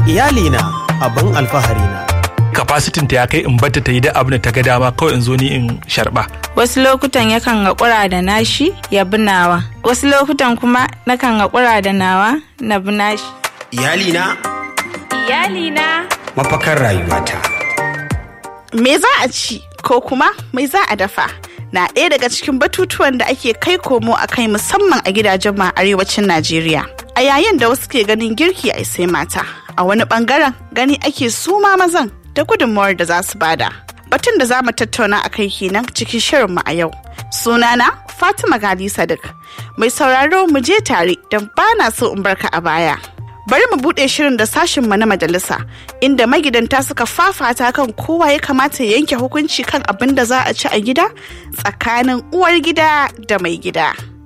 iyalina abin alfaharina kafasitin ta ya kai in bata ta yi da abin da ta ga dama kawai in zo ni in sharba wasu lokutan yakan haƙura da nashi ya bi nawa wasu lokutan kuma nakan haƙura da nawa na bi nashi iyalina iyalina mafakar rayuwata Me za a ci ko kuma mai za a dafa? Na ɗaya daga cikin batutuwan da ake kai komo a kai musamman a gidajen ma arewacin Najeriya. A yayin da wasu ke ganin girki a sai mata, a wani bangaren gani ake suma mazan da gudunmawar da za su bada. Batun da za mu tattauna a kai kenan cikin shirinmu a yau. Sunana Fatima Gali Sadiq. Mai sauraro mu je tare don ba na so in barka a baya. bari mu bude shirin da sashinmu na majalisa inda magidanta suka fafata kan kowa ya kamata ya yanke hukunci kan abin da za a ci a gida tsakanin uwar gida da mai gida.